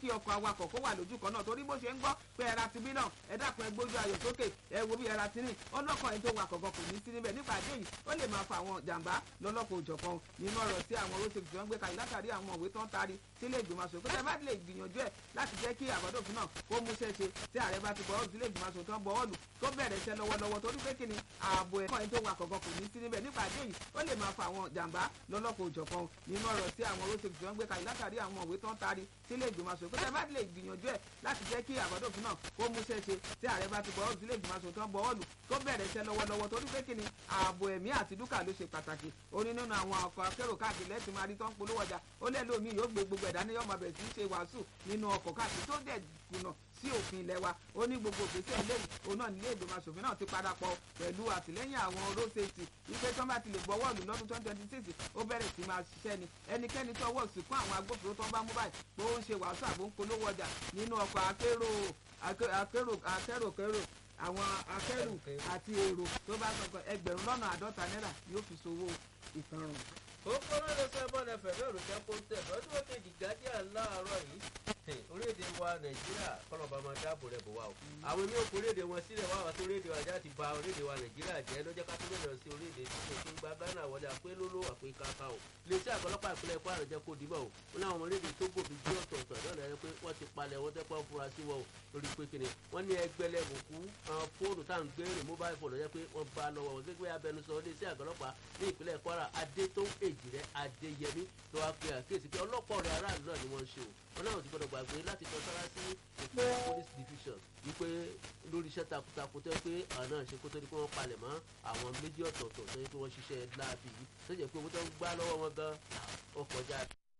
kí ọkọ̀ awakọ̀ kó wà lójú kan náà torí bó ṣe ń gbọ́ pé ẹ̀ra ti bí náà ẹ dákun ẹ gbójú ayọ̀ sókè ẹ wo bí ẹ̀ra ti rìn ọlọ́kọ̀ ẹni tó wakọ̀ gan kò ní sí níbẹ̀ nípa àdé yìí ó lè máa fa àwọn jàǹbá lọ́lọ́kọ̀ òjọ̀kan nínú ọ̀rọ̀ tí àwọn road safety wọn gbé kalẹ̀ látàrí àwọn òwe tó ń tari sílé ìgbìmọ̀ aṣòfin kódà bá lè gbìyànjú ẹ̀ láti jẹ́ kí àbádòfin náà kó mú ṣẹ́ṣe tí ààrẹ bá ti bọ́ọ̀lù sílé ìgbìmọ̀ aṣòfin tó ń bọ́ọ̀lù tó bẹ̀rẹ̀ iṣẹ́ lọ́wọ́lọ́wọ́ torí pé kí ni ààbò ẹ̀kọ́ ẹni tó wakọ̀ gan kò ní sí níbẹ̀ nípa àdé yìí ó lè máa fa àwọn jàǹbá lọ́lọ́kọ̀ òjọ̀kan nínú ọ̀rọ̀ tí àwọn road safety wọn gbé kalẹ̀ látàrí àwọn òwe tó ń tari sílé ìgbìmọ̀ aṣòfin kódà bá lè gbìyànjú ẹ̀ láti jẹ́ kí àbádòfin náà kó mú ṣẹ́ṣe tí ààrẹ bá ti bọ́ọ̀lù sílé ìgbìmọ̀ aṣòfin tó ń bọ́ọ̀lù tó bẹ̀rẹ̀ iṣẹ́ lọ́wọ́lọ́wọ́ torí pé kí ni ààbò ẹ̀mí àti dúkà ló ṣe pàtàkì ó ní nínú àwọn ọkọ̀ akérò káàkiri lẹ́tì máa rí tó ń polówó ọjà ó lẹ́lò mi yóò gbé gbogbo ẹ̀dá ní yọ̀ọ́ máa bẹ̀rẹ̀ sí í ṣe wàásù nínú ọkọ̀ káàkiri tó dẹ̀ kùnà sí òfin ilẹ̀ wa ó ní gbogbo òfìsẹ́ eléyìí òun náà nílé ìgbìmọ̀ asòfin náà ti parapọ̀ pẹ̀lú àtìlẹ́yìn àwọn road safety wípé tí wọ́n bá ti lè gbọ́ wọ́ọ̀lù lọ́dún twenty twenty six ó bẹ̀rẹ̀ sí máa ṣiṣẹ́ ni ẹnikẹ́ni tó wọ̀ sí fún àwọn agbófinró tó ń bá mú báyìí pé ó ń ṣe wàásù àbò ń polówó ọjà nínú ọkọ̀ akérò akérò akérò kérò àwọn akẹ́rù àti èrò tó bá sọ pé ẹgbẹ̀rún lọ́nà àádọ́ta náírà yóò fi ṣòwò ìtanràn. ó kọ́nà lọ sọ ẹbọn ẹfẹ bẹ́ẹ̀ rògbà kó ń tẹ̀ lọ́dún kejì guardian láàárọ̀ yìí orílẹ̀-èdè wa nàìjíríà kọ́lọ́ba máa dáàbò rẹ̀ bò wá o àwọn èmi òkú orílẹ̀-èdè wọn sílẹ̀ wá wá sí orílẹ̀-èdè wa jáde ba orílẹ̀-èdè wa nàìjíríà jẹ́ lọ́jọ́ ká tó bẹ̀rẹ̀ sí orílẹ̀-èdè tí kò tún gba ghana wọlé àpé lóló àpé kaka o iléeṣẹ́ àgọ́lọ́pàá ìpínlẹ̀ kwara jẹ́ kó dìbò o wọn ní àwọn orílẹ̀-èdè tó gòfin jí ọ̀tọ̀ọ̀tọ̀ lọ́nà ẹ̀ pé wọ́n ti palẹ̀ wọ́n tẹ́ pọ́n fura sí wọn o lórí pé kíni wọ́n ní ẹgbẹ́lẹ́ bùkú àwọn fóònù tá à ń gbé rìn mobile phone lọ́jọ́ pé wọ́n bá lọ́wọ́ wọn gbégbé abẹnusọ iléeṣẹ́ àgọ́lọ́pàá ní ìpínlẹ̀ kwara adétó èjìrẹ́ adéyẹmí ló wá pe àkíyèsí pé ọlọ́pàá ọ̀rẹ́ aráàlú náà ni wọ́n ń ṣe o wọn náà ti gbọdọ̀ gbàgbé láti tọ́ sára sí ìpínlẹ̀ police division wípé lórí iṣẹ́ takuntakun tó yẹ pé àwọn náà ṣe kó tó di pé wọ́n palẹ̀ mọ́ àwọn méjì ọ̀tọ̀ọ̀tọ̀ tó yẹ pé wọ́n ṣiṣẹ́ láàbì yìí tó jẹ́ pé owó tó ń gbá lọ́wọ́ wọn gan ọkọ̀ jáde.